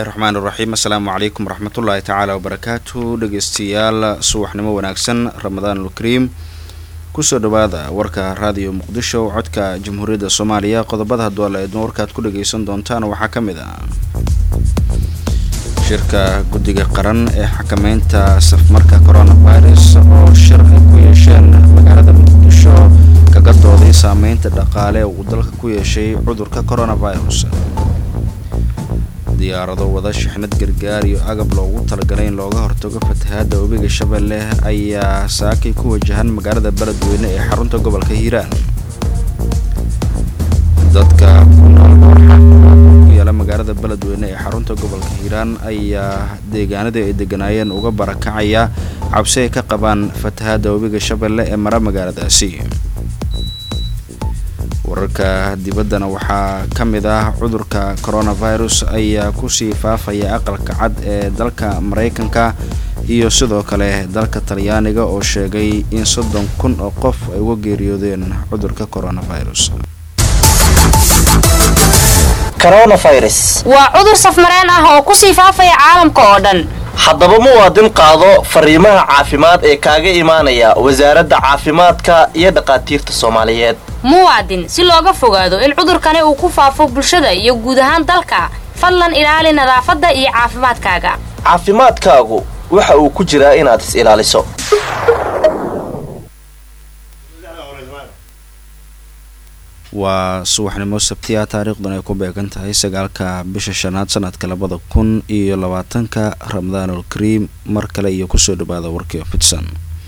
bismillaahi raxmaan iraxiim assalaamu calaykum waraxmatullaahi tacaala wabarakaatu dhegeystayaal subaxnimo wanaagsan ramadaanul kariim kusoo dhawaada warka raadiyo muqdisho codka jamhuuriyadda soomaaliya qodobada hadduu la eedmo warkaad ku dhageysan doontaan waxaa ka mid ah shirka guddiga qaran ee xakameynta safmarka coronavirus oo shir ay ku yeesheen magaalada muqdisho kaga dooday saameynta dhaqaale uu dalka ku yeeshay cudurka coronavirus diyaarado wada shixnad gargaar iyo agab loogu talagalay in looga hortago fatahaada webiga shabeelle ayaa saakay ku wajahan magaalada beledweyne ee xarunta gobolka hiiraan dadka ku nool ku yaala magaalada beledweyne ee xarunta gobolka hiiraan ayaa deegaanadii ay deganaayeen uga barakacaya cabsi ay ka qabaan fatahaada webiga shabeelle ee mara magaaladaasi wararka dibaddana waxaa ka mid ah cudurka coronavirus ayaa kusii faafaya aqalka cad ee dalka maraykanka iyo sidoo kale dalka talyaaniga oo sheegay in soddon kun oo qof ay uga geeriyoodeen cudurka coronavirus coronavirus waa cudur safmareen ah oo kusii faafaya caalamka oo dhan haddaba muwaadin qaado fariimaha caafimaad ee kaaga imaanaya wasaaradda caafimaadka iyo dhaqaatiirta soomaaliyeed muwaadin si looga fogaado in cudurkani uu ku faafo bulshada iyo guud ahaan dalka fadlan ilaali nadaafadda iyo caafimaadkaaga caafimaadkaagu waxa uu ku jiraa inaad is ilaaliso waa subaxnimo sabtiya taariikhdan ay ku beegan tahay sagaalka bisha shanaad sanadka labada kun iyo labaatanka ramadaanul kariim mar kale iyo kusoo dhawaada warkii fidsan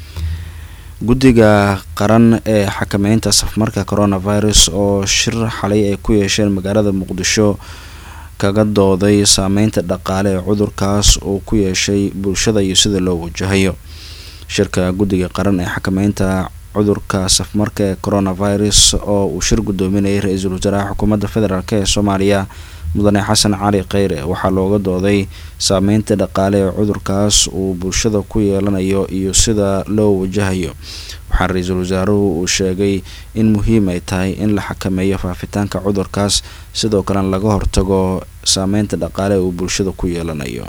guddiga qaran ee xakameynta safmarka coronavirus oo shir xalay ay ku yeesheen magaalada muqdisho kaga dooday saameynta dhaqaale ee cudurkaas uu ku yeeshay bulshada iyo sida loo wajahayo shirka guddiga qaran ee xakameynta cudurka safmarka ee coronavirus oo uu shir guddoominayay ra-iisul wasaaraha xukuumadda federaalk ee soomaaliya mudane xasan cali kheyre waxaa looga dooday saameynta dhaqaale ee cudurkaas uu bulshada ku yeelanayo iyo sida loo wajahayo waxaa ra-iisul wasaaruhu uu sheegay in muhiim ay tahay in la xakameeyo faafitaanka cudurkaas sidoo kalena laga hortago saameynta dhaqaale uu bulshada ku yeelanayo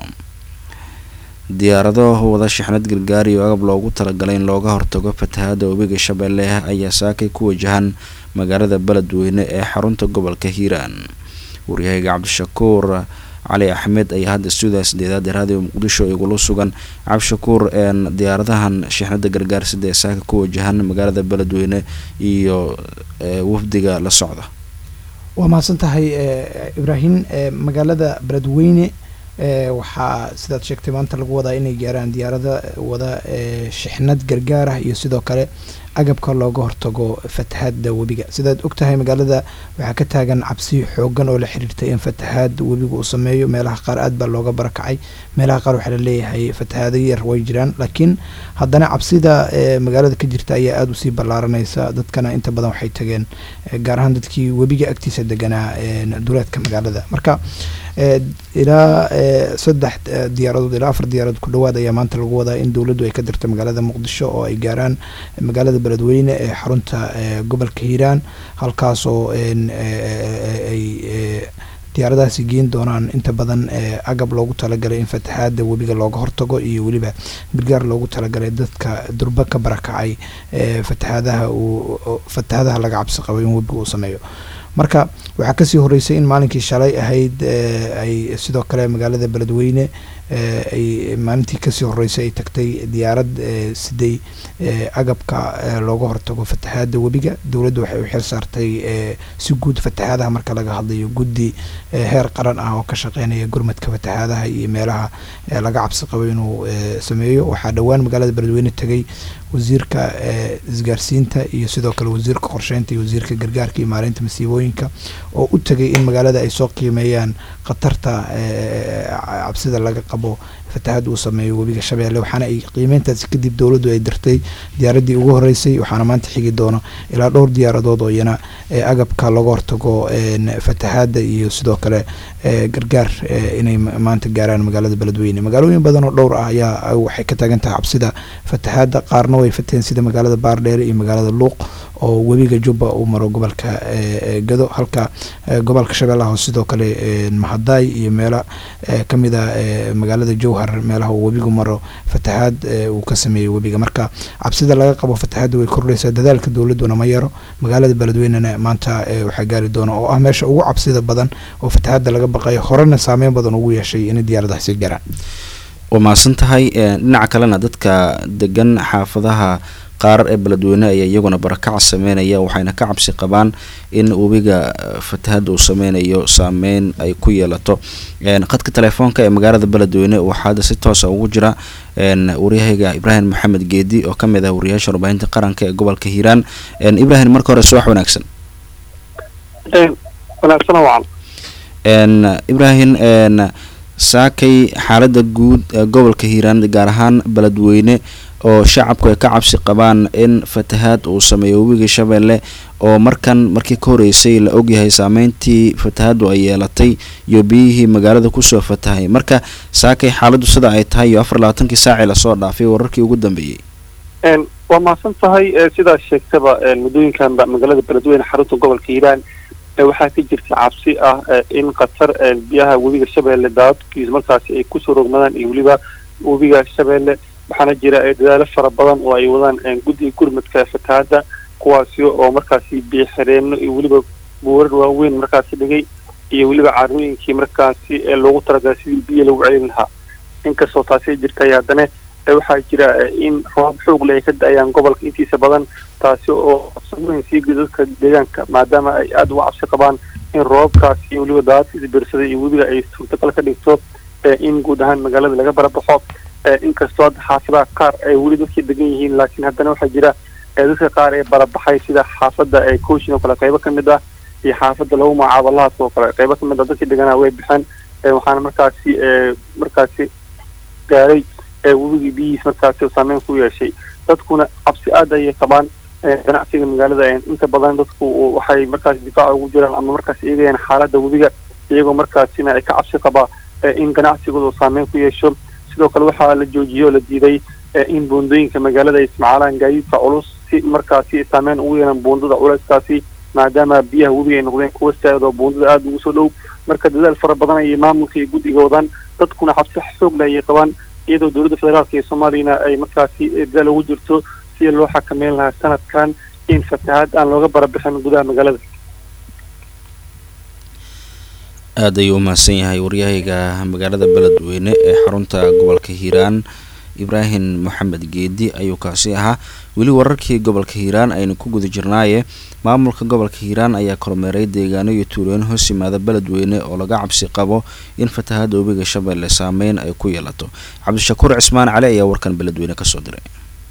diyaarado wada shixnad gargaar iyo agab loogu talagalay in looga hortago fatahaada webiga shabeelle ayaa saakay ku wajahan magaalada beledweyne ee xarunta gobolka hiiraan waryahayga cabdishakuur cali axmed ayaa hadda stuudiya sideedaad ee raadiyo muqdisho igula sugan cabdishakuur diyaaradahan shixnada gargaar sida ee saaka ku wajahan magaalada beledweyne iyo wafdiga la socda waa mahadsan tahay ibraahim magaalada beledweyne waxaa sidaad sheegtay maanta lagu wadaa inay gaaraan diyaarada wada shixnad gargaar ah iyo sidoo kale agabka looga hortago fatahaada webiga sidaad ogtahay magaalada waxaa ka taagan cabsi xoogan oo la xiriirtay in fatahaad webiga uu sameeyo meelaha qaar aad baa looga barakacay meelaha qaar waxaa laleeyahay fatahaado yar way jiraan laakiin haddana cabsida magaalada ka jirta ayaa aada usii ballaaranaysa dadkana inta badan waxay tageen gaar ahaan dadkii webiga agtiisa deganaa duleedka magaalada marka ilaa saddex diyaaradood ilaa afar diyaaradood ku dhawaad ayaa maanta lagu wadaa in dowladdu ay ka dirto magaalada muqdisho oo ay gaaraan magaalada beledweyne ee xarunta gobolka hiiraan halkaasoo ay diyaaradahaasi geen doonaan inta badan agab loogu talagalay in fatahaada webiga looga hortago iyo weliba gargaar loogu talagalay dadka durba ka barakacay fatahaadaha uu fatahaadaha laga cabsi qabo in webiga uu sameeyo marka waxaa kasii horeysay in maalinkii shalay ahayd ay sidoo kale magaalada beledweyne ay maalintii kasii horeysay ay tagtay diyaarad siday agabka looga hortago fatahaada webiga dowladda waxay u xil saartay si guud fatahaadaha marka laga hadlayo guddi heer qaran ah oo ka shaqeynaya gurmadka fatahaadaha iyo meelaha laga cabsi qabo inuu sameeyo waxaa dhowaan magaalada beledweyne tegay wasiirka isgaarsiinta iyo sidoo kale wasiirka qorsheynta iyo wasiirka gargaarka iyo maareynta masiibooyinka oo u tegay in magaalada ay soo qiimeeyaan khatarta cabsida laga qabo fatahaad uu sameeyo webiga shabeelle waxaana ay qiimeyntaasi kadib dowladdu ay dirtay diyaaradii ugu horeysay waxaana maanta xigi doono ilaa dhowr diyaaradood oo iyana agabka looga hortago fatahaada iyo sidoo kale gargaar inay maanta gaaraan magaalada beledweyne magaalooyin badan oo dhowr ah ayaa waxay ka taagan tahay cabsida fatahaada qaarna way fateen sida magaalada baardheere iyo magaalada luuq oo webiga jubba uu maro gobolka gado halka gobolka shabeellaha hoose sidoo kale mahadaay iyo meelo kamid a magaalada jowhar meelaha uu webigu maro fatahaad uu ka sameeyey webiga marka cabsida laga qabo fatahaadda way kordhaysaa dadaalka dowladuna ma yaro magaalada beledweynena maanta waxaa gaari doona oo ah meesha ugu cabsida badan oo fatahaadda laga baqayo horena saameyn badan ugu yeeshay inay diyaaradahaasi garaan waa mahadsan tahay dhinaca kalena dadka degan xaafadaha qaar ee beledweyne ayaa iyaguna barakac sameynaya waxayna ka cabsi qabaan in webiga fatahada uu sameynayo saameyn ay ku yeelato qadka telefoonka ee magaalada beledweyne waxaa hadda si toosa ugu jira waryahayga ibraahim maxamed geedi oo kamid ah wariyaasha warbaahinta qaranka ee gobolka hiiraan ibrahim marka hore subax wanaagsan ibrahim saakay xaalada guud ee gobolka hiiraan gaar ahaan beledweyne oo shacabku ay ka cabsi qabaan in fatahaad uu sameeyo webiga shabeelle oo markan markii ka horeysay la ogyahay saameyntii fatahaadu ay yeelatay iyo biyihii magaalada kusoo fatahay marka saakay xaaladdu sida ay tahay iyo afar labaatankii saacii lasoo dhaafay wararkii ugu dambeeyey waa mahadsan tahay sidaas sheegtaba muddooyinkanba magaalada beledweyne xarunta gobolka hiiraan waxaa ka jirta cabsi ah in qatar biyaha webiga shabeelle daadadkiisa markaasi ay kusoo rogmadaan iyo weliba webiga shabeelle waxaana jira dadaalo fara badan oo ay wadaan guddiga gurmadka fatahaadda kuwaasi oo markaasi biyo xireenno iyo weliba buurar waaweyn markaasi dhigay iyo weliba caarooyinkii markaasi loogu talagalay sidii biyo lagu celin lahaa inkastoo taasi jirtay haddana waxaa jira in roobab xoog le ay ka da-ayaan gobolka intiisa badan taasi oo sameyn sii gida dadka deegaanka maadaama ay aada uga cabsi qabaan in roobabkaasi iyo weliba daadadkiisa birsaday iyo webiga ay suurtagal ka dhigto in guud ahaan magaalada laga barabaxo inkastoo hadda xaafadaha qaar ay weli dadkii degan yihiin laakiin haddana waxaa jira dadka qaar ee barabaxay sida xaafadda ee coachin oo kale qaybo kamid ah iyo xaafadda lagu magacaabo lahaas oo kale qaybo kamid ah dadkii deganaa way baxeen waxaana markaasi markaasi gaaray webigii biyihiis markaasi saameyn ku yeeshay dadkuna cabsi aada ayay qabaan ganacsiga magaalada inta badan dadku waxay markaasi difaaca ugu jiraan ama markaas eegayaan xaaladda webiga iyagoo markaasina ay ka cabsi qabaa in ganacsigooda saameyn ku yeesho sidoo kale waxaa la joojiyey oo la diiday in buundooyinka magaalada ay ismacaalaan gaadiidka culus si markaasi saameyn ugu yeelan buundada culeyskaasi maadaama biyaha webiga ay noqdeen kuwa saa'id oo buundada aada ugu soo dhow marka dadaal fara badan ayay maamulka iyo guddiga wadaan dadkuna xabsi xoog le ayay qabaan iyadoo dowladda federaalka iyo soomaaliyana ay markaasi dadaal ugu jirto si loo xakameyn lahaa sanadkan in fatahaad aan looga barabixin gudaha magaalada aada ayuu umahadsan yahay waryahayga magaalada beledweyne ee xarunta gobolka hiiraan ibraahim moxamed geedi ayuu kaasi ahaa weli wararkii gobolka hiiraan aynu ku guda jirnaaye maamulka gobolka hiiraan ayaa kormeeray deegaano iyo tuulooyin hoos yimaada beledweyne oo laga cabsi qabo in fatahaada webiga shabeelle saameyn ay ku yeelato cabdishakuur cismaan cali ayaa warkan beledweyne kasoo diray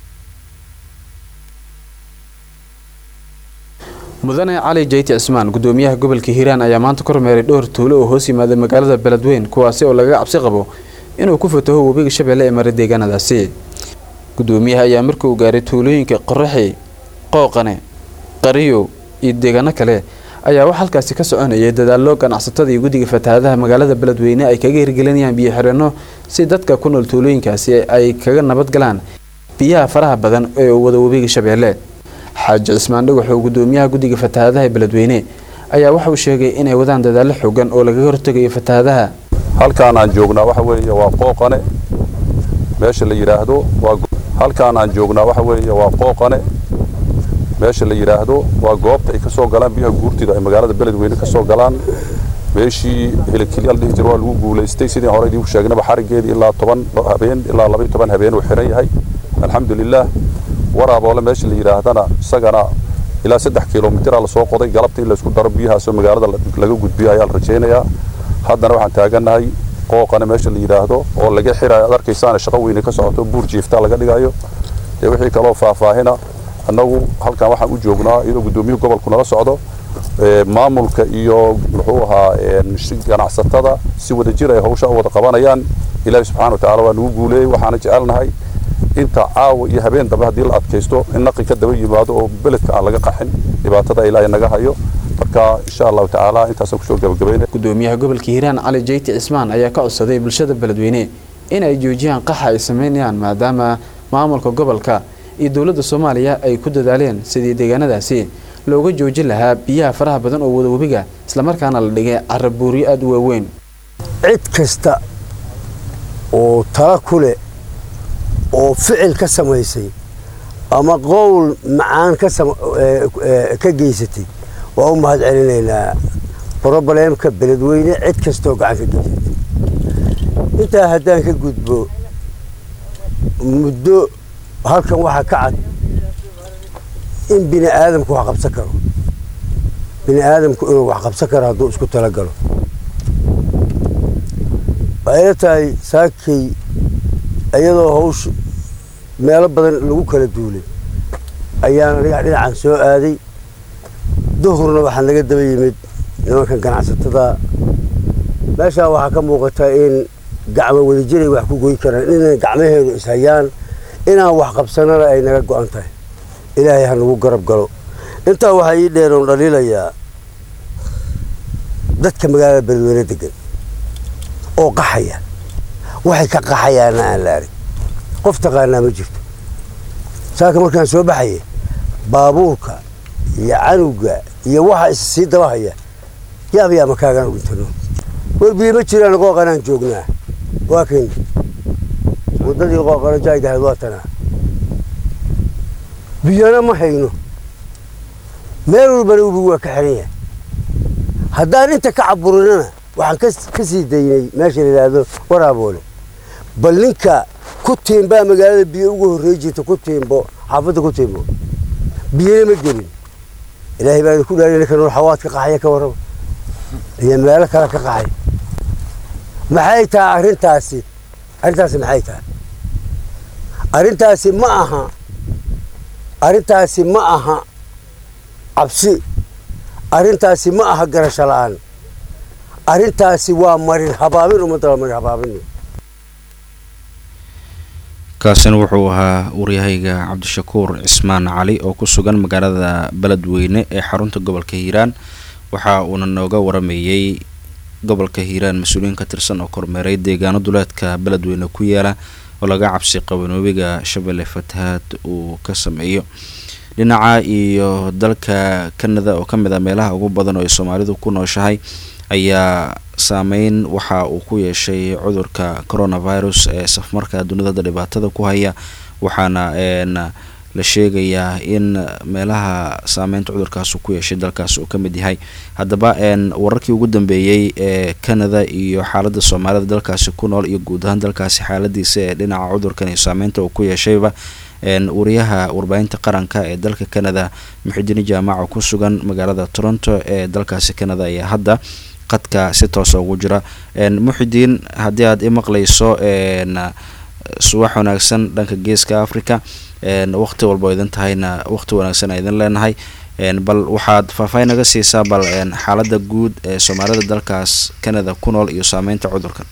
mudane cali jeyti cismaan gudoomiyaha gobolka hiiraan ayaa maanta kormeeray dhowr tuulo oo hoos yimaada magaalada beledweyn kuwaasi oo lagaga cabsi qabo inuu ku fataho webiga shabeelle ee mara deegaanadaasi gudoomiyaha ayaa markii uu gaaray tuulooyinka qoraxi qooqane qariyo iyo deegaano kale ayaa wax halkaasi ka soconayay dadaallo ganacsatada iyo guddiga fatahaadaha magaalada beledweyne ay kaga hirgelinayaan biyo xireenno si dadka ku nool tuulooyinkaasi ay kaga nabad galaan biyaha faraha badan ee uu wada webiga shabeelle xaaji cismaan dhagax oo gudoomiyaha guddiga fatahaadaha beledweyne ayaa waxa uu sheegay inay wadaan dadaallo xoogan oo lagaga hortegayo fatahaadaha halkaan aan joognaa waxa weeye waa qooqane meesha la yidhaahdo waa halkaan aan joognaa waxa weeye waa qooqane meesha la yidhaahdo waa goobta ay ka soo galaan biyaha guurtida ay magaalada beledweyne ka soo galaan meeshii helikilyaal dhihi jir waa lagu guulaystay sidii hore idiinku sheegnaba xarigeedii ilaa toban habeen ilaa laba iyo toban habeen uu xiran yahay alxamdulilah waraaboole meesha la yidhaahdana isagana ilaa saddex kilomitira lasoo qoday galabta in laysku daro biyahaasoo magaalada laga gudbiyo ayaa la rajaynayaa haddana waxaan taagannahay qooqana meesha la yidhaahdo oo laga xirayo ad arkaysaana shaqo weyne ka socoto buur jiiftaa laga dhigayo dee wixii kaloo faahfaahina annagu halkan waxaan u joognaa iyadoo guddoomiyuhu gobolku nala socdo maamulka iyo muxuu ahaa ganacsatada si wada jir ay hawsha u wada qabanayaan ilaahi subxana wa tacaala waa nagu guuleeyey waxaana jecelnahay inta caawa iyo habeen dambe haddii la adkaysto in naqi ka daba yimaado oo beledka aan laga qaxin dhibaatada ilaahay naga hayo marka insha allahu tacaala intaasaan kusoo gabagabayna gudoomiyaha gobolka hiiraan cali jeyti cismaan ayaa ka codsaday bulshada beledweyne in ay joojiyaan qaxa ay sameynayaan maadaama maamulka gobolka iyo dowladda soomaaliya ay ku dadaaleen sidii deegaanadaasi looga joojin lahaa biyaha faraha badan oo wada webiga islamarkaana la dhigay carabuuryo aada u waaweyn cid kasta oo tala ku leh oo ficil ka samaysay ama qowl macaan ka geysatay waa u mahad celinaynaa brobleemka beledweyne cid kastaoo gacan ka geysatay intaa haddaan ka gudbo muddo halkan waxaa ka cad in bini aadamku wax qabsan karo bini aadamku inuu wax qabsan karo hadduu isku talagalo waxayla tahay saakay iyadoo hawsha meelo badan lagu kala duulay ayaan aniga dhinacan soo aaday duhurna waxaa naga daba yimid nimankan ganacsatada meeshaan waxaa ka muuqataa in gacmo wadajiray wax ku goyn karaan inay gacmaheedu ishayaan inaan wax qabsanana ay naga go-an tahay ilaahay ha nagu garab galo intaa waxaa ii dheeroon dhaliilayaa dadka magaalada beledweyne degan oo qaxaya waxay ka qaxayaana aan la arag qof taqaanaa ma jirto saaka markaan soo baxaya baabuurka iyo canuga iyo waxa is sii dabahaya yaab yaa makaagaan dhintano werbiye ma jiraan qooqanaan joognaa waa kan waddadii qooqano jaaygahayd waa tanaa biyana ma hayno meel walbana webigu waa ka xiran yahay haddaan inta ka caburinana waxaan ka sii daynay meesha la yidhaahdo waraaboole bal ninka ku tiimbaa magaalada biyo ugu horrey jirta ku tiimbo xaafadda ku tiimbo biyana ma gelin ilaahay baa idinku dhaariy ninka nool xawaad ka qaxaya ka warraba iyo meelo kale ka qaxay maxay tahay arrintaasi arrintaasi maxay tahay arrintaasi ma aha arrintaasi ma aha cabsi arrintaasi ma aha garasho la'aan arrintaasi waa marin habaabin ummadda waa marin habaabin kaasina wuxuu ahaa waryahayga cabdishakuur cismaan cali oo ku sugan magaalada beledweyne ee xarunta gobolka hiiraan waxa uuna nooga waramayey gobolka hiiraan mas-uuliyiin ka tirsan oo kormeeray deegaano duleedka beledweyne ku yaala oo laga cabsi qabo in webiga shabeelle fatahaad uu ka sameeyo dhinaca iyo dalka canada oo ka mid ah meelaha ugu badan oo ay soomaalidu ku nooshahay ayaa saameyn waxa uu ku yeeshay cudurka coronavirus ee safmarka dunida dhibaatada ku haya waxaana la sheegayaa in meelaha saameynta cudurkaas uu ku yeeshay dalkaas uu ka mid yahay haddaba wararkii ugu dambeeyey ee canada iyo xaaladda soomaalida dalkaasi ku nool iyo guud ahaan dalkaasi xaaladiisa ee dhinaca cudurkan iyo saameynta uu ku yeeshayba wariyaha warbaahinta qaranka ee dalka canada muxidiin jaamaca ku sugan magaalada toronto ee dalkaasi canada ayaa hadda qadka si toosa ugu jira muxidiin haddii aad i maqlayso subax wanaagsan dhanka geeska africa waqti walba idin tahayna waqti wanaagsan a idin leenahay bal waxaad faahfaahin naga siisaa bal xaalada guud ee soomaalida dalkaas canada ku nool iyo saameynta cudurkan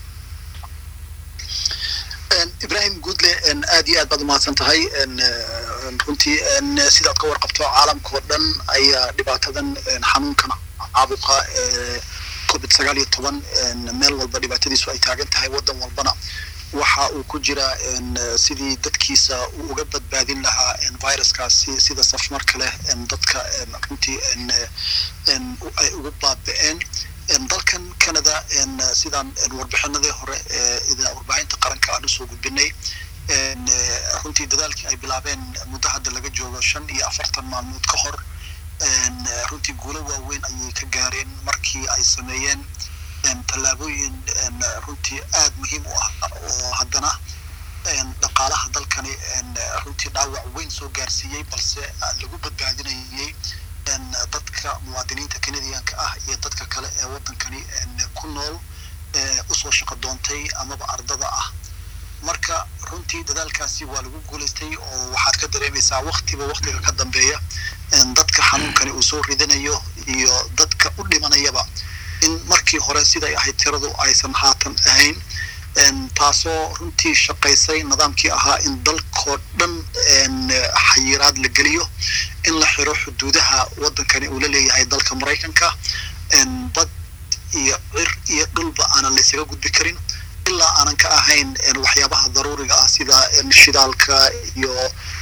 ibrahim guudle aad iyo aad baad umahadsan tahay runtii sidaad ka warqabto caalamka oo dhan ayaa dhibaatadan xanuunkan caabuqa covid sagaal iyo toban meel walba dhibaatadiisu ay taagan tahay waddan walbana waxa uu ku jiraa sidii dadkiisa uu uga badbaadin lahaa viruskaasi sida safmarka leh dadka runtii ay ugu baaba-een dalkan canada sidaan warbixinadii hore ee warbaahinta qaranka aan usoo gudbinay runtii dadaalkii ay bilaabeen muddo hadda laga joogo shan iyo afartan maalmood ka hor runtii guulo waaweyn ayay ka gaareen markii ay sameeyeen tallaabooyin runtii aada muhiim u ah oo haddana dhaqaalaha dalkani runtii dhaawac weyn soo gaarsiiyey balse lagu badbaadinayay dadka muwaadiniinta canadianka ah iyo dadka kale ee waddankani ku nool usoo shaqo doontay amaba ardada ah marka runtii dadaalkaasi waa lagu guulaystay oo waxaad ka dareemaysaa waktiba waktiga ka dambeeya dadka xanuunkani uu soo ridanayo iyo dadka u dhimanayaba in markii hore siday ahayd tiradu aysan haatan ahayn taasoo runtii shaqaysay nidaamkii ahaa in dalkoo dhan xayiraad la geliyo in la xiro xuduudaha waddankani uu la leeyahay dalka maraykanka bad iyo cir iyo dhulba aanan laysaga gudbi karin ilaa aanan ka ahayn waxyaabaha daruuriga ah sida shidaalka iyo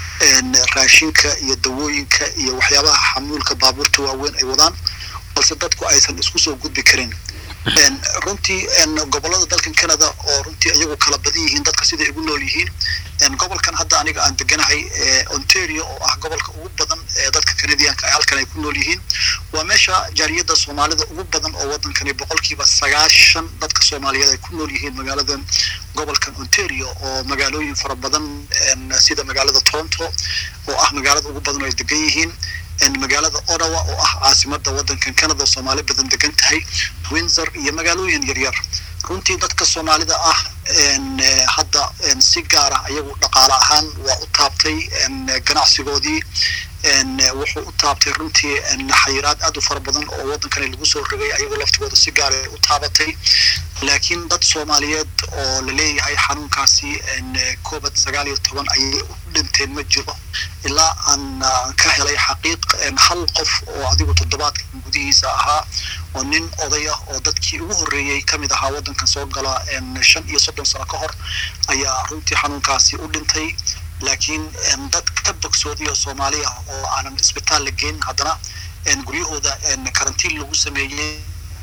raashinka iyo dawooyinka iyo waxyaabaha xamuulka baabuurta waaweyn ay wadaan balse dadku aysan isku soo gudbi karin runtii gobolada dalkan canada oo runtii iyagu kala badan yihiin dadka siday ugu nool yihiin gobolkan hadda aniga aan deganahay ontario oo ah gobolka ugu badan ee dadka canadianka ay halkan ay ku nool yihiin waa meesha jaariyadda soomaalida ugu badan oo waddankani boqolkiiba sagaashan dadka soomaaliyeed ay ku nool yihiin magaaladan gobolkan ontario oo magaalooyin fara badan sida magaalada toronto oo ah magaalada ugu badan oo ay degan yihiin magaalada ottawa oo ah caasimada waddankan canada soomaali badan degan tahay windsor iyo magaalooyin yaryar runtii dadka soomaalida ah hadda si gaara ayagu dhaqaale ahaan waa u taabtay ganacsigoodii wuxuu u taabtay runtii xayiraad aad u fara badan oo waddankani lagu soo rogay ayagoo laftigooda si gaara u taabatay laakiin dad soomaaliyeed oo la leeyahay xanuunkaasi covid sagaal iyo toban ayay u dhinteen ma jiro ilaa aan ka helay xaqiiq hal qof oo adigu toddobaadkan gudihiisa ahaa oo nin oday ah oo dadkii ugu horreeyey ka mid ahaa waddankan soo gala shan iyo soddon sano ka hor ayaa runtii xanuunkaasi u dhintay laakiin dad ka bogsooday oo soomaali ah oo aanan isbitaal la geyn haddana guryahooda karantiin lagu sameeyey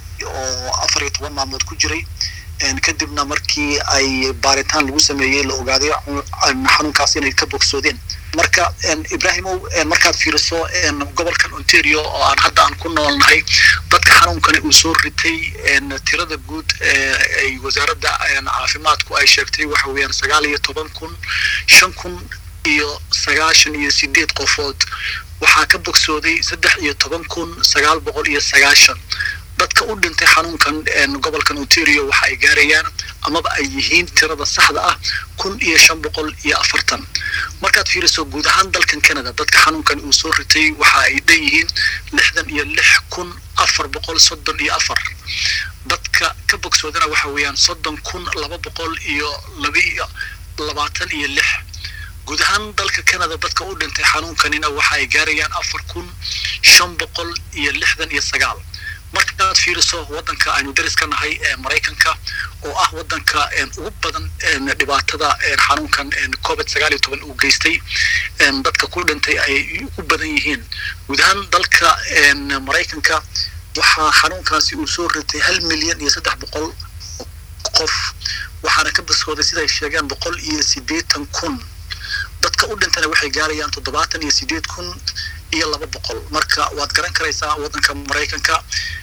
oo afar iyo toban maalmood ku jiray kadibna markii ay baaritaan lagu sameeyey la ogaaday xanuunkaas inay ka bogsoodeen marka ibrahimow markaad fiiriso gobolkan ontario oo aan hadda aan ku noolnahay dadka xanuunkani uu soo ritay tirada guud ay wasaaradda caafimaadku ay sheegtay waxa weeyaan sagaal iyo toban kun shan kun iyo sagaashan iyo sideed qofood waxaa ka bogsooday saddex iyo toban kun sagaal boqol iyo sagaashan dadka u dhintay xanuunkan gobolkan ontario waxa ay gaarayaan amaba ay yihiin tirada saxda ah kun iyo shan boqol iyo afartan markaad fiiriso guud ahaan dalkan canada dadka xanuunkan uu soo ritay waxa ay dhan yihiin lixdan iyo lix kun afar boqol soddon iyo afar dadka ka bogsoodana waxa weeyaan soddon kun laba boqol iyo labaiyo labaatan iyo lix guud ahaan dalka canada dadka u dhintay xanuunkanina waxa ay gaarayaan afar kun shan boqol iyo lixdan iyo sagaal markaad fiiriso waddanka aynu daris ka nahay ee maraykanka oo ah waddanka ugu badan dhibaatada xanuunkan covid sagaal iyo toban uu geystay dadka ku dhintay ay ugu badan yihiin guud ahaan dalka maraykanka waxaa xanuunkaasi uu soo ritay hal milyan iyo saddex boqol qof waxaana ka baskooday siday sheegeen boqol iyo siddeetan kun dadka u dhintana waxay gaarayaan toddobaatan iyo siddeed kun iyo laba boqol marka waad garan karaysaa waddanka maraykanka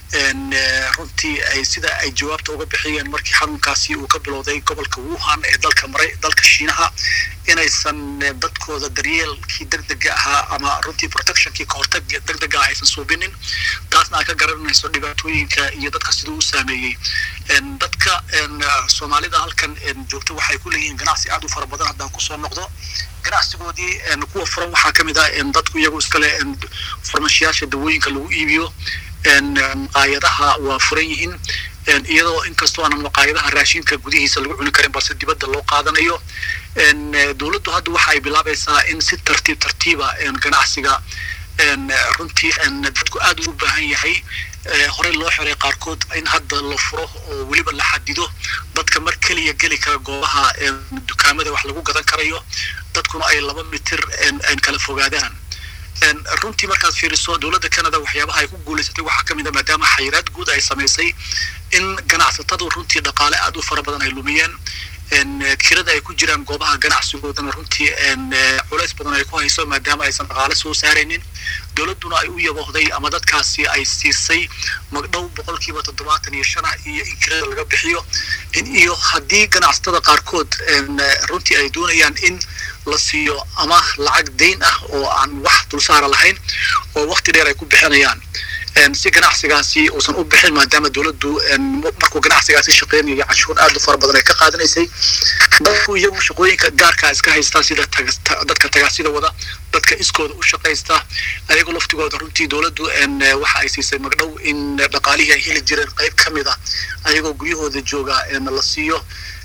runtii ay sida ay jawaabta uga bixiyeen markii xanuunkaasi uu ka bilowday gobolka wuhan ee dalka mara dalka shiinaha inaysan dadkooda daryeelkii degdega ahaa ama runtii protectionkii kahortag degdega ah aysan suubinin taasna aad ka garanayso dhibaatooyinka iyo dadka siduu u saameeyey dadka soomaalida halkan joogta waxay ku leeyihiin ganacsi aad u fara badan haddaan kusoo noqdo ganacsigoodii kuwa furan waxaa ka mid ah dadku iyagu iskale farmashiyaasha dawooyinka lagu iibiyo maqaayadaha waa furan yihiin iyadoo inkastoo aanan maqaayadaha raashinka gudihiisa lagu cuni karin balse dibadda loo qaadanayo dowladdu hadda waxa ay bilaabaysaa in si tartiib tartiiba ganacsiga runtii dadku aad ugu baahan yahay horey loo xiray qaarkood in hadda la furo oo weliba la xadido dadka mar keliya geli kara goobaha dukaamada wax lagu gadan karayo dadkuna ay laba mitir kala fogaadaan runtii markaad fiiriso dowladda canada waxyaabaha ay ku guulaysatay waxaa ka mid a maadaama xayiraad guud ay samaysay in ganacsatadu runtii dhaqaale aad u fara badan ay lumiyeen kirada ay ku jiraan goobaha ganacsigoodana runtii culays badan ay ku hayso maadaama aysan dhaqaale soo saaraynin dowladduna ay u yaboohday ama dadkaasi ay siisay magdhow boqolkiiba toddobaatan iyo shan ah iyo in kirada laga bixiyo iyo haddii ganacsatada qaarkood runtii ay doonayaan in la siiyo ama lacag dayn ah oo aan wax dulsaara lahayn oo waqti dheer ay ku bixinayaan si ganacsigaasi uusan u bixin maadaama dowladdu markuu ganacsigaasi shaqeynayo canshuur aad u fara badan ay ka qaadanaysay dadku iyagu shaqooyinka gaarkaa iska haystaa sida dadka tagaasida wada dadka iskooda u shaqaysta ayagoo laftigooda runtii dowladdu waxa ay siisay magdhow in dhaqaalihii ay heli jireen qayb ka mid a ayagoo guryahooda jooga la siiyo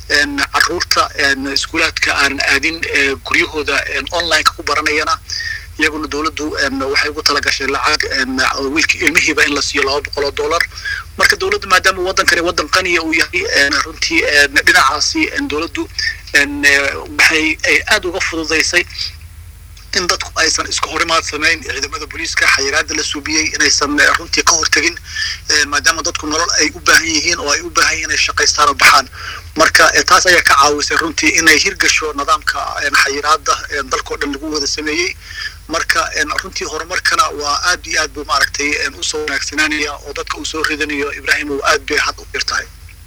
caruurta iskuulaadka aan aadin guryahooda onlineka ku baranayana iyaguna dowladdu waxay ugu talagashay lacag wiilka ilmihiiba in la siiyo laba boqol oo dollar marka dowladdu maadaama waddankani waddan qaniya uu yahay runtii dhinacaasi dowladdu waxay ay aada uga fududaysay in dadku aysan iska horimaad samayn ciidamada booliiska xayiraada la suubiyey inaysan runtii ka hortegin maadaama dadku nolol ay u baahan yihiin oo ay u baahan yihiin inay shaqaystaan oo baxaan marka taas ayaa ka caawisay runtii inay hirgasho nidaamka xayiraada dalkao dhan lagu wada sameeyey marka runtii horumarkana waa aad iyo aad buu maaragtay usoo wanaagsanaanaya oo dadka uu soo ridanayo ibraahim uu aad bay had u jirtahay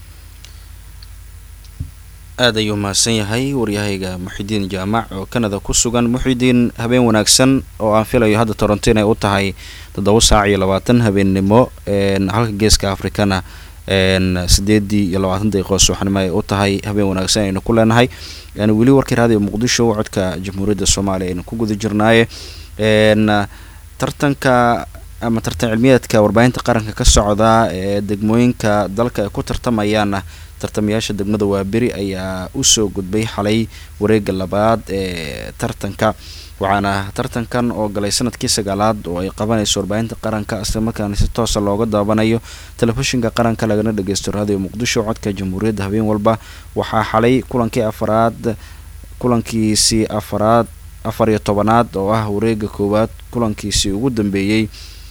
aada ayuu mahadsan yahay waryahayga muxidiin jaamac oo canada ku sugan muxidiin habeen wanaagsan oo aan filayo hadda toronto inay u tahay toddoba saac iyo labaatan habeennimo halka geeska africana sideedii iyo labaatan daqiiqo subaxnimo ay u tahay habeen wanaagsan aynu ku leenahay weli warkii raadiyo muqdisho codka jamhuuriyadda soomaaliya aynu ku guda jirnaaye tartanka ama tartan cilmiyeedka warbaahinta qaranka ka socda ee degmooyinka dalka ay ku tartamayaana tartamayaasha degmada waaberi ayaa usoo gudbay xalay wareega labaad ee tartanka waxaana tartankan oo galay sanadkii sagaalaad oo ay qabanayso warbaahinta qaranka islamarkaana si toosa looga daabanayo telefishinka qaranka lagana dhageysto raadiyo muqdisho codka jamhuuriyadda habeen walba waxaa xalay kulankii afaraad kulankiisii afaraad afar iyo tobanaad oo ah wareega koowaad kulankiisii ugu dambeeyey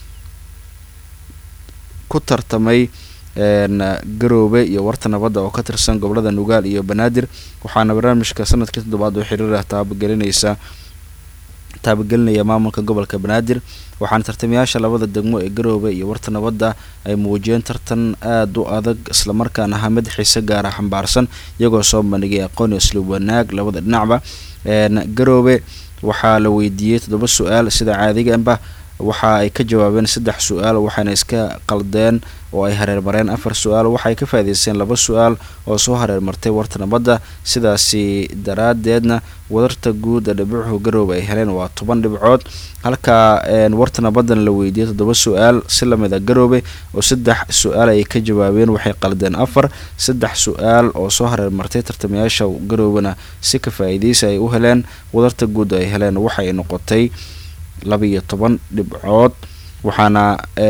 ku tartamay garoobe iyo warta nabadda oo ka tirsan gobolada nugaal iyo banaadir waxaana barnaamijka sanadkii toddobaad oo xiriir ah taabagelinaysa taabagelinaya maamulka gobolka banaadir waxaana tartamayaasha labada degmo ee garoobe iyo warta nabadda ay muujiyeen tartan aada u adag islamarkaana ahaa mid xiise gaara xambaarsan iyagoo soo bandhigay aqoon iyo isluub wanaag labada dhinacba garoobe waxaa la weydiiyey toddoba su-aal sida caadiganba waxa ay ka jawaabeen saddex su-aal waxaana iska qaldeen oo ay hareermareen afar su-aal waxaay ka faa'iideysteen laba su-aal oo soo hareermartay warta nabadda sidaasi daraadeedna wadarta guud ee dhibicuhu garoobe ay heleen waa toban dhibcood halka warta nabaddan la weydiiyey toddoba su-aal si lamid a garoobe oo saddex su-aal ay ka jawaabeen waxay qaldeen afar saddex su-aal oo soo hareermartay tartamayaasha garoobena si ka faa'iideysa ay u heleen wadarta guud ay heleen waxay noqotay laba-iyo toban dhibcood waxaana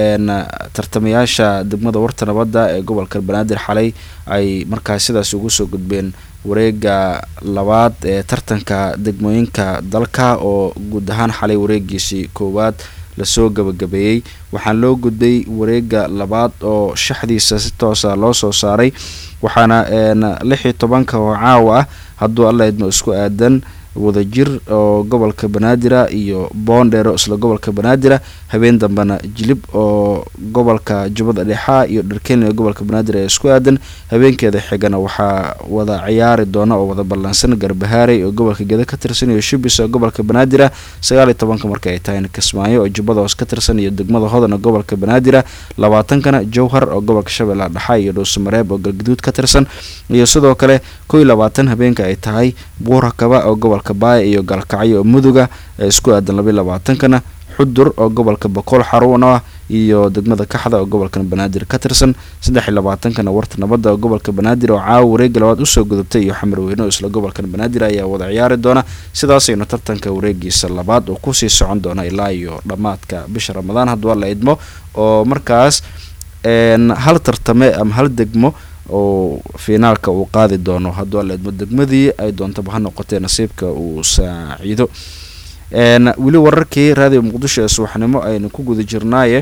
tartamayaasha degmada warta nabadda ee gobolka banaadir xalay ay markaas sidaas ugu soo gudbeen wareega labaad ee tartanka degmooyinka dalka oo guud ahaan xalay wareegiisii koowaad lasoo gabagabeeyey waxaana loo gudbay wareega labaad oo shaxdiisa si toosa loo soo saaray waxaana lix iyo tobanka oo caawa ah hadduu alla idmo isku aadan wadajir oo gobolka banaadira iyo boondheero isla gobolka banaadira habeen dambena jilib oo gobolka jubbada dhexa iyo dharkenya gobolka banaadir ee isku aadan habeenkeeda xigana waxaa wada ciyaari doona oo wada ballansan garbahaarey oo gobolka geda ka tirsan iyo shubis oo gobolka banaadira sagaal iyo tobanka marka ay tahay kismaayo oo jubbada hoos ka tirsan iyo degmada hodan oo gobolka banaadira labaatankana jowhar oo gobolka shabeellaha dhexa iyo dhuusamareeb oo galgaduud ka tirsan iyo sidoo kale kow iyo labaatan habeenka ay tahay buurakaba oo gobolka baaya iyo galkacyo oo muduga ee isku aadan labaiy labaatankana xudur oo gobolka bakool xarun ah iyo degmada kaxda oo gobolkan banaadir ka tirsan saddex iyo labaatankana warta nabadda oo gobolka banaadir oo caawa wareega labaad usoo gudubtay iyo xamarweyne oo isla gobolkan banaadir ayaa wada ciyaari doona sidaasaynu tartanka wareegiisa labaad oo kusii socon doona ilaa iyo dhammaadka bisha ramadaan haddua la idmo oo markaas hal tartame ama hal degmo oo finaalka uu qaadi doono hadduu alla idmo degmadii ay doontaba ha noqotee nasiibka uu saaciido weli wararkii raadiyo muqdisho ee subaxnimo aynu ku guda jirnaaye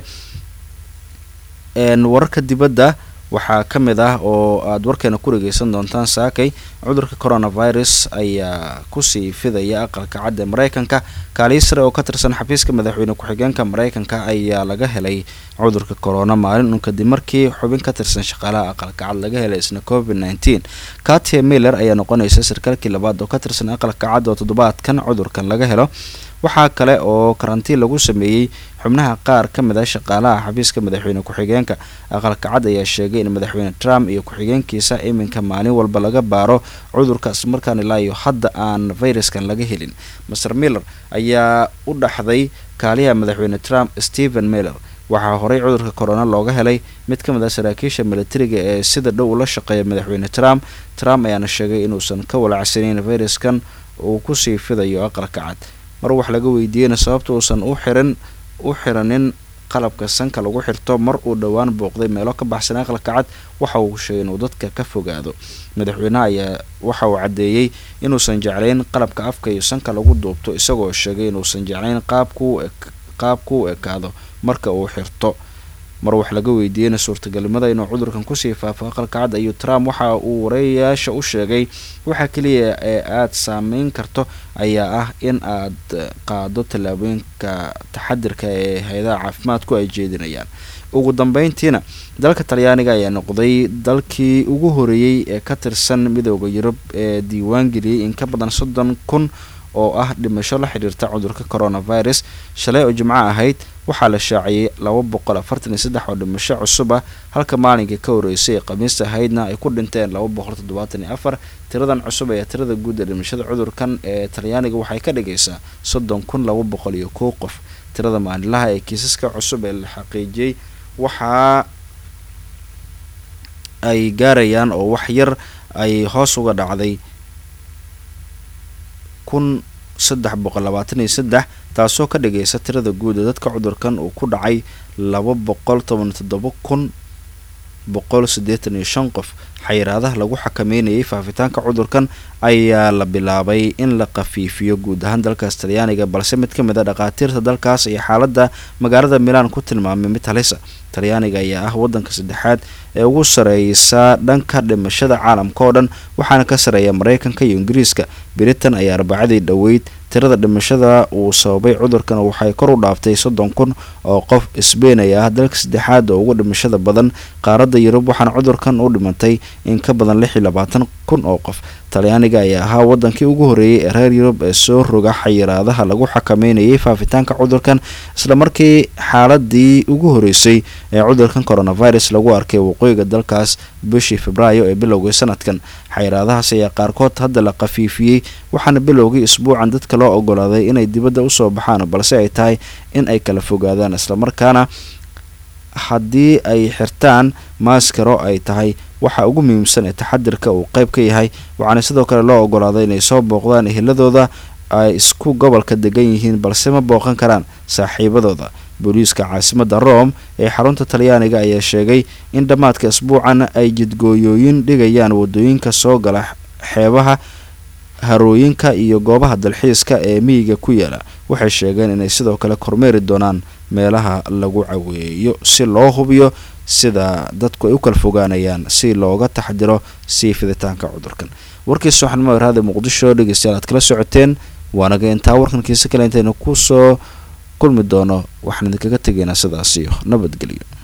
wararka dibadda waxaa ka mid ah oo aada warkeena ku dhegeysan doontaan saakay cudurka coronavirus ayaa kusii fidaya aqalka cad ee mareykanka kaaliyi sare oo ka tirsan xafiiska madaxweyne ku-xigeenka mareykanka ayaa laga helay cudurka corona maalin un kadib markii xubin ka tirsan shaqaalaha aqalka cad laga helay isna covid nneteen katia miller ayaa noqonaysa sarkaalkii labaad oo ka tirsan aqalka cad oo toddobaadkan cudurkan laga helo waxaa kale oo karantiin lagu sameeyey xubnaha qaar ka mid a shaqaalaha xafiiska madaxweyne ku-xigeenka aqalka cad ayaa sheegay in madaxweyne trump iyo ku-xigeenkiisa iminka maalin walba laga baaro cudurka islamarkaan ilaa iyo hadda aan fayraskan laga helin master miller ayaa u dhaxday kaaliyaha madaxweyne trump stephen miller waxaa horey cudurka corona looga helay mid ka mid ah saraakiisha militariga ee sida dhow ula shaqeeya madaxweyne trump trump ayaana sheegay inuusan ka walacsanayn fayraskan uu kusii fidayo aqalka cad mar wax laga weydiiyeyna sababta uusan u xiran u xiranin qalabka sanka lagu xirto mar uu dhowaan booqday meelo ka baxsan aqalka cad waxa uu sheegay inuu dadka ka fogaado madaxweynaha ayaa waxa uu caddeeyey inuusan jeclayn qalabka afka iyo sanka lagu duubto isagoo sheegay inuusan jeclayn qaabku qaabku u ekaado marka uu xirto mar wax laga weydiiyeyna suurtagalnimada inuu cudurkan kusii faafo aqalka cad ayuu trump waxa uu wareeyayaasha u sheegay waxa keliya ee aada saameyn karto ayaa ah in aad qaado tallaabooyinka taxadirka ee hay-adaha caafimaadku ay jeedinayaan ugu dambeyntiina dalka talyaaniga ayaa noqday dalkii ugu horeeyey ee ka tirsan midooda yurub ee diiwaan geliyey in ka badan soddon kun oo ah dhimasho la xidhiirta cudurka coronavirus shalay oo jimco ahayd waxaa la shaaciyey laba boqol afartan iyo saddex oo dhimasho cusub ah halka maalinkii ka horeysay ee khamiista ahaydna ay ku dhinteen laba boqol toddobaatan iyo afar tiradan cusub ayaa tirada guud ee dhimashada cudurkan ee talyaaniga waxay ka dhigaysaa soddon kun laba boqol iyo kow qof tirada maalinlaha ee kiisaska cusub ee la xaqiijiyey waxaa ay gaarayaan oo wax yar ay hoos uga dhacday kun saddex boqol labaatan iyo saddex taasoo ka dhigaysa tirada guud ee dadka cudurkan uu ku dhacay laba boqol toban toddoba kun boqol siddeetan iyo shan qof xayiraadaha lagu xakameynayay faafitaanka cudurkan ayaa la bilaabay in la khafiifiyo guud ahaan dalkaas talyaaniga balse mid ka mid a dhakhaatiirta dalkaas iyo xaaladda magaalada milaan ku tilmaamay mid halisa talyaaniga ayaa ah waddanka saddexaad ee ugu sareysa dhanka dhimashada caalamka oo dhan waxaana ka sareeya mareykanka iyo ingiriiska britain ayaa arbacadii dhoweyd tirada dhimashada uu sababay cudurkan waxay kor u dhaaftay soddon kun oo qof sbain ayaa ah dalka saddexaad oo ugu dhimashada badan qaaradda yurub waxaana cudurkan u dhimantay in ka badan lix iyo labaatan kun oo qof talyaaniga ayaa ahaa wadankii ugu horeeyey ee reer yurub ee soo roga xayiraadaha lagu xakameynayay faafitaanka cudurkan islamarkii xaaladii ugu horeysay ee cudurkan coronavirus lagu arkay waqooyiga dalkaas bishii febraayo ee bilowgii sanadkan xayiraadahaas ayaa qaarkood hadda la khafiifiyey waxaana bilowgii isbuucan dadka loo ogolaaday inay dibadda usoo baxaan balse ay tahay in ay kala fogaadaan islamarkaana haddii ay xirtaan maaskaro ay tahay waxa ugu muhiimsan ee taxadirka uu qayb ka yahay waxaana sidoo kale loo ogolaaday inay soo booqdaan eheladooda ay isku gobolka degan yihiin balse ma booqan karaan saaxiibadooda booliiska caasimada rome ee xarunta talyaaniga ayaa sheegay in dhammaadka isbuucan ay jidgooyooyin dhigayaan wadooyinka soo gala xeebaha harooyinka iyo goobaha dalxiiska ee miyiga ku yaala waxay sheegeen inay sidoo kale kormeeri doonaan meelaha lagu caweeyo si loo hubiyo sida dadku ay u kala fogaanayaan si looga taxdiro sii fiditaanka cudurkan warkiisa waxaan maaraada muqdisho dhegeystayaal aad kala socoteen waanaga intaa warkankiisa kale intaynu kusoo kulmi doono waxaan idinkaga tegaynaa sidaas iyo nabadgelyo